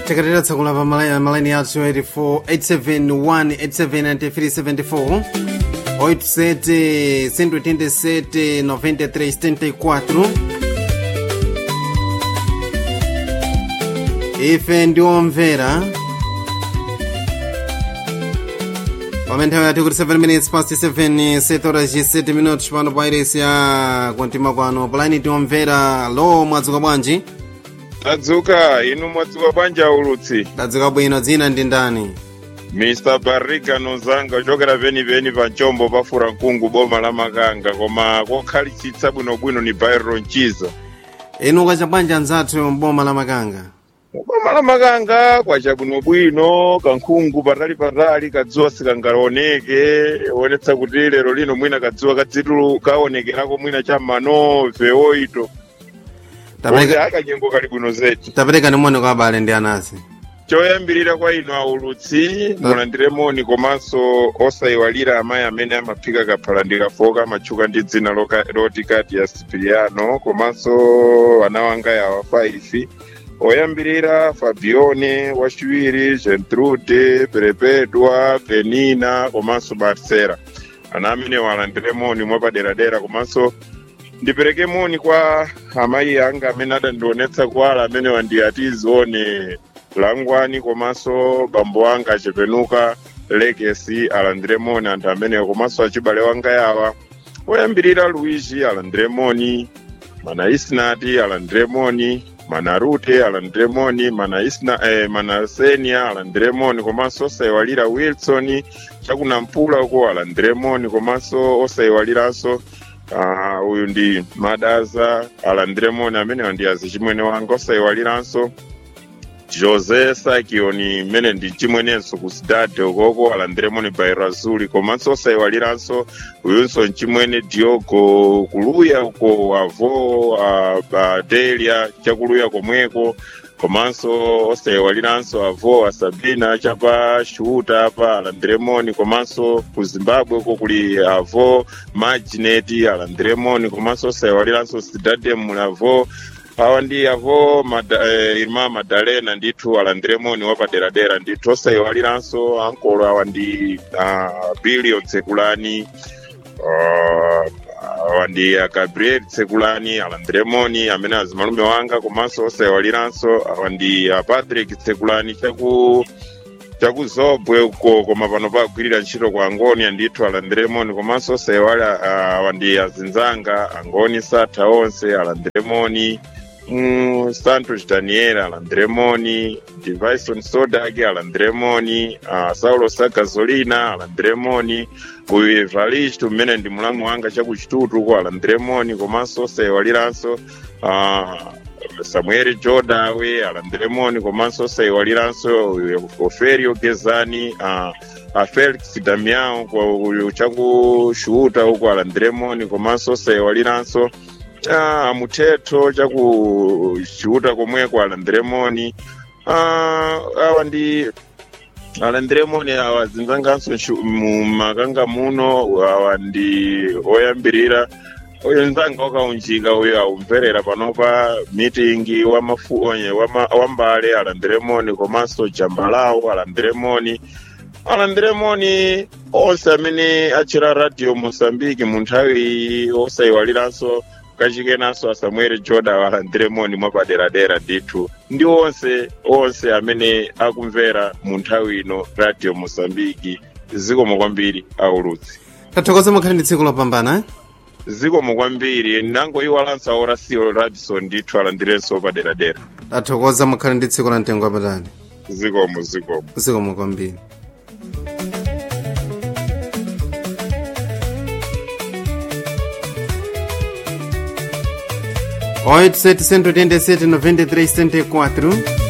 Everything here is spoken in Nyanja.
tikatera tsakula pa malai- malaini athu 84 871 87374 87 187 93 74 ife ndi omvera pamene nthawi yati kuti 7 minutes past 7 7 horas e 7 minutos pano pa iresi ya kumtima kwano palaini tiomvera lo mwadzuka bwanji tadzuka inu mwadzuka bwanji aulutsi tadzuka bwino dzina ndi ndani mr barriga nozanga ochokera penipeni pa ncombo pafura mkungu boma la makanga koma kokhalitsa bwinobwino ni byron chiza inu kwacha bwanji anzathu mboma la makanga boma la makanga kwacha bwinobwino kankhungu patali-patali kadzuwa sikangalaoneke onetsa kuti lero lino mwina kadzuwa kadzitu kaonekerako mwina cha manove oito ose tapereka akanyengo kali bwino zedi tapereka ni moni kwa abale ndi anasi choyambirira kwa inu aulutsi mulandire moni komanso osayiwalira amayi amene amaphika kaphala ndikafoka amatchuka ndi dzina loka- loti kati ya sipiliano komanso ana wanga yawa 5 oyambirira fabione wachiwiri gentrude perepedwa penina komanso marcela ana amene walandire moni mwapaderadera komanso ndipereke moni kwa amayi anga amene adandionetsa kuwala amene wandiyatizione langwani komanso bambo anga achepenuka legacy alandire moni anthu amenewo komanso achibale wanga yawa oyambirira luigi alandire moni mana isnati alandire moni mana rute alandire moni mana isna eh, mana senia alandire moni komanso osayiwalira wilson chakunampula uko alandire moni komanso osayiwaliranso Ah, uyu ndi madaza alandire moni amene wandiyazi chimwene wanga osayiwaliranso jose sakioni mmene ndi chimwenenso ku sidade ukoko alandire moni bairazuli komanso osayiwaliranso uyunso nchimwene diogo kuluya uko avo uh, uh, delia chakuluya komweko komanso osayiwaliranso avo asabina chapa shuta apa alandire moni komanso ku zimbabwe uko kuli avo magineti alandire moni komanso osayiwaliranso sidade muli avo awa ndi avo mada, eh, irma madalena ndithu alandire moni wapaderadera ndithu osayiwaliranso ankolo awa ndi uh, billion tsekulani uh, awa ndi uh, gabriel tsekulani alandire moni amene azimalume wanga komanso osayiwaliranso awa ndi uh, patrick tsekulani chaku chakuzobwe uko koma pano pagwirira ntchito kwa angoni andithu alandire moni komanso osayiwala uh, awa ndi azinzanga angoni satha onse alandire moni mm, santos daniel alandire moni divison sodag alandire moni uh, saulo sagazolina alandire moni uyu evaristo mmene ndi mulamu wanga chakuchitutu uko alandire moni komanso osayiwaliranso uh, samuel jodawe alandire moni komanso osayiwaliranso uyu oferio gezani uh, a felix damiao kwa uyu chakushuta uko alandire moni komanso osayiwaliranso ah, muthetho chakushuta komweko alandire moni ah, awa ndi alandire moni awa zinzanganso nshu- mu makanga muno awa ndi oyambirira uyu nzanga wakaunjika uyu aumverera panopa meeting wamafu onye wama- wambale alandire moni komanso jambalawo alandire moni alandire moni onse amene achira radio mosambiki mu nthawi iyi osayiwaliranso kachikenanso asamuel joda alandire moni mwapaderadera ndithu ndi onse onse amene akumvera mu nthawi ino radio mosambiki zikomo kwambiri aulutsi tathokoza mukhale ndi tsiku lopambana eh? zikomo kwambiri nangoyiwalanso aora sio radison ndithu alandirenso paderadera tathokoza mukhale ndi tsiku la mtengo wapatali zikomo zikomo zikomo kwambiri oito sete cento oitenta e sete noventa e três setenta e quatro